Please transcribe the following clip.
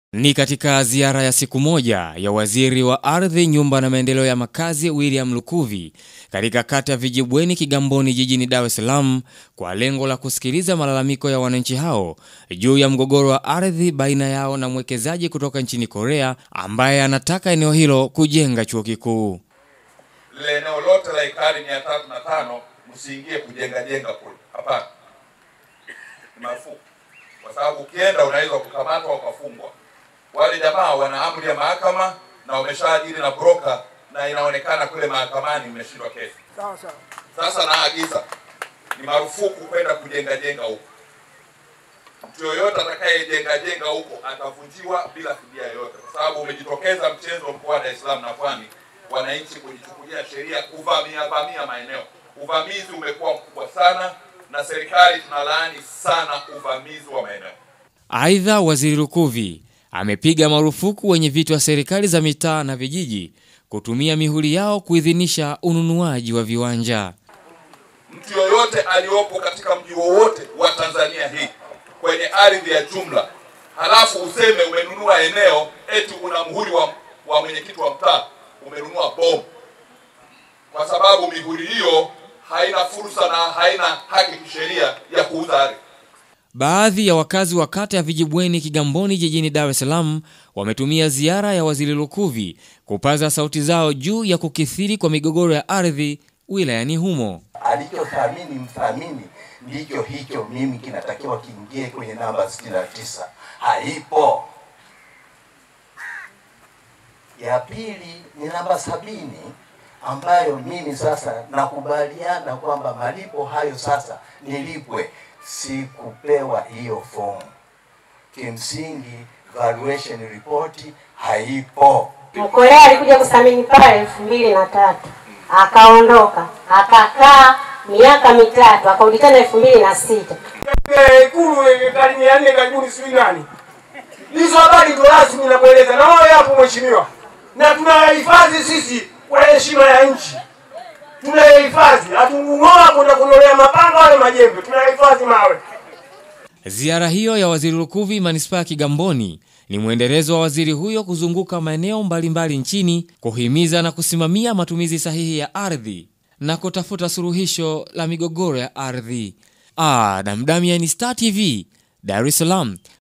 Ni katika ziara ya siku moja ya waziri wa ardhi, nyumba na maendeleo ya makazi William Lukuvi katika kata ya Vijibweni Kigamboni jijini Dar es Salaam kwa lengo la kusikiliza malalamiko ya wananchi hao juu ya mgogoro wa ardhi baina yao na mwekezaji kutoka nchini Korea ambaye anataka eneo hilo kujenga chuo kikuu. Lile eneo lote la ekari mia tatu na tano msiingie kujenga jenga kule, hapana, ni marufuku, kwa sababu ukienda unaweza kukamatwa ukafungwa. Wale jamaa wana amri ya mahakama na wameshaajiri na broker, na inaonekana kule mahakamani mmeshindwa kesi. Sawa sawa. Sasa naagiza ni marufuku kwenda kujenga jenga huko. Mtu yoyote atakayejenga jenga huko atavunjiwa bila fidia yoyote, kwa sababu umejitokeza mchezo mkoa wa Dar es Salaam na Pwani, wananchi kujichukulia sheria kuvamia vamia maeneo. Uvamizi umekuwa mkubwa sana, na serikali tunalaani sana uvamizi wa maeneo. Aidha, waziri Lukuvi amepiga marufuku wenye viti wa serikali za mitaa na vijiji kutumia mihuri yao kuidhinisha ununuaji wa viwanja. Mtu yoyote aliyopo katika mji wowote wa Tanzania hii kwenye ardhi ya jumla, halafu useme umenunua eneo eti una muhuri wa, wa mwenyekiti wa mtaa, umenunua bomu, kwa sababu mihuri hiyo haina fursa na haina haki kisheria ya kuuza ardhi. Baadhi ya wakazi wa kata ya Vijibweni Kigamboni jijini Dar es Salaam wametumia ziara ya waziri Lukuvi kupaza sauti zao juu ya kukithiri kwa migogoro ya ardhi wilayani humo. alichothamini mthamini ndicho hicho mimi kinatakiwa kiingie kwenye namba 69 haipo ya pili ni namba sabini ambayo mimi sasa nakubaliana kwamba malipo hayo sasa nilipwe sikupewa hiyo fomu kimsingi valuation report haipo Mkorea alikuja kusamini pale elfu mbili na tatu akaondoka, akakaa miaka mitatu, akarudi tena elfu mbili na sita Ile Ikulu ekari mia nne karibuni sijui nani. Hizo habari ndo rasmi nakueleza, na wewe hapo mheshimiwa, na tunahifadhi sisi kwa heshima ya nchi, tunahifadhi, hatung'oa kwenda kunolea mapanga wale majembe, tunahifadhi mawe. Ziara hiyo ya waziri Lukuvi manispaa ya Kigamboni ni mwendelezo wa waziri huyo kuzunguka maeneo mbalimbali nchini kuhimiza na kusimamia matumizi sahihi ya ardhi na kutafuta suluhisho la migogoro ya ardhi. Adam Damian, Star TV, Dar es Salaam.